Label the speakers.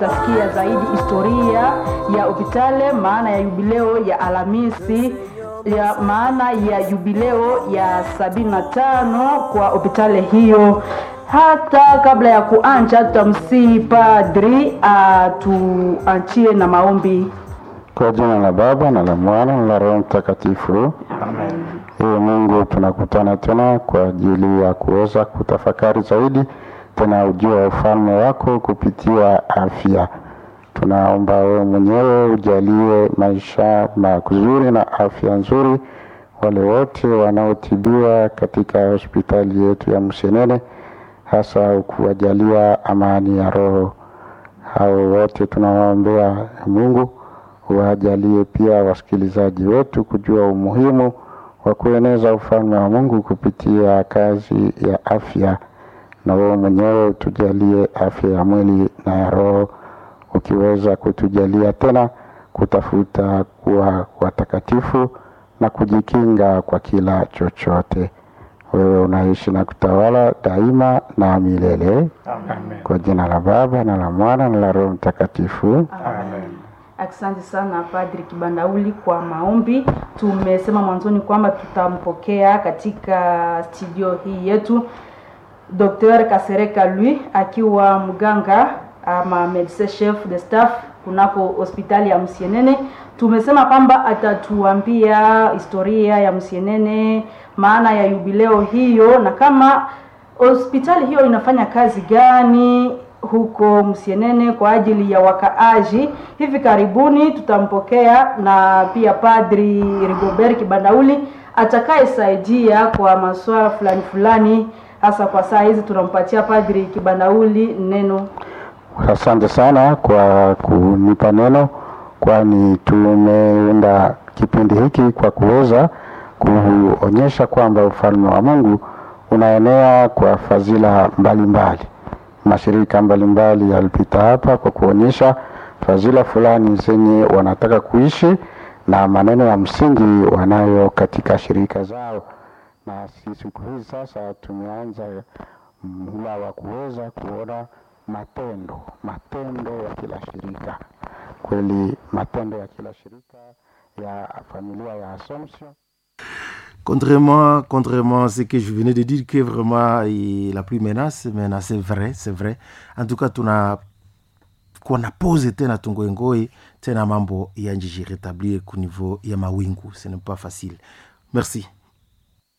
Speaker 1: tutasikia zaidi historia ya hopitale, maana ya jubileo ya Alhamisi ya maana ya jubileo ya sabini na tano kwa hopitale hiyo. Hata kabla ya kuanja, tutamsihi padri atuanchie na maombi.
Speaker 2: Kwa jina la Baba na la Mwana na la Roho Mtakatifu. Ee Mungu, tunakutana tena kwa ajili ya kuweza kutafakari zaidi tena ujio wa ufalme wako kupitia afya. Tunaomba wewe mwenyewe ujalie maisha mazuri na afya nzuri wale wote wanaotibiwa katika hospitali yetu ya Msenene, hasa ukuwajalia amani ya roho. Hao wote tunawaombea Mungu wajalie pia wasikilizaji wetu kujua umuhimu wa kueneza ufalme wa Mungu kupitia kazi ya afya, na wewe mwenyewe utujalie afya ya mwili na ya roho, ukiweza kutujalia tena kutafuta kuwa watakatifu na kujikinga kwa kila chochote. Wewe unaishi na kutawala daima na milele.
Speaker 3: Amen.
Speaker 2: Kwa jina la Baba na la Mwana na la Roho Mtakatifu.
Speaker 3: Amen.
Speaker 1: Asante sana Padri Kibandauli kwa maombi. Tumesema mwanzoni kwamba tutampokea katika studio hii yetu Dr. Kasereka Lui akiwa mganga ama medecin chef de staff kunako hospitali ya Msienene. Tumesema kwamba atatuambia historia ya Msienene, maana ya jubileo hiyo na kama hospitali hiyo inafanya kazi gani huko Msienene kwa ajili ya wakaaji. Hivi karibuni tutampokea na pia Padri Rigobert Kibandauli atakayesaidia kwa masuala fulani fulani, hasa kwa saa hizi tunampatia Padri Kibandauli neno.
Speaker 2: Asante sana kwa kunipa neno, kwani tumeunda kipindi hiki kwa kuweza kuonyesha kwamba ufalme wa Mungu unaenea kwa fadhila mbalimbali. Mashirika mbalimbali yalipita hapa kwa kuonyesha fadhila fulani zenye wanataka kuishi na maneno ya msingi wanayo katika shirika zao, na si siku hizi sasa tumeanza mhula wa kuweza kuona matendo matendo ya kila shirika. Kweli matendo ya kila shirika ya familia ya Assumption
Speaker 3: Contrairement, contrairement à ce que je venais de dire, que vraiment il la plus menace, mais c'est vrai, c'est vrai. En tout cas, tuna kuna pose tena tungoengoi tena mambo ya njiji rétablir ku niveau ya mawingu, ce n'est pas facile. Merci.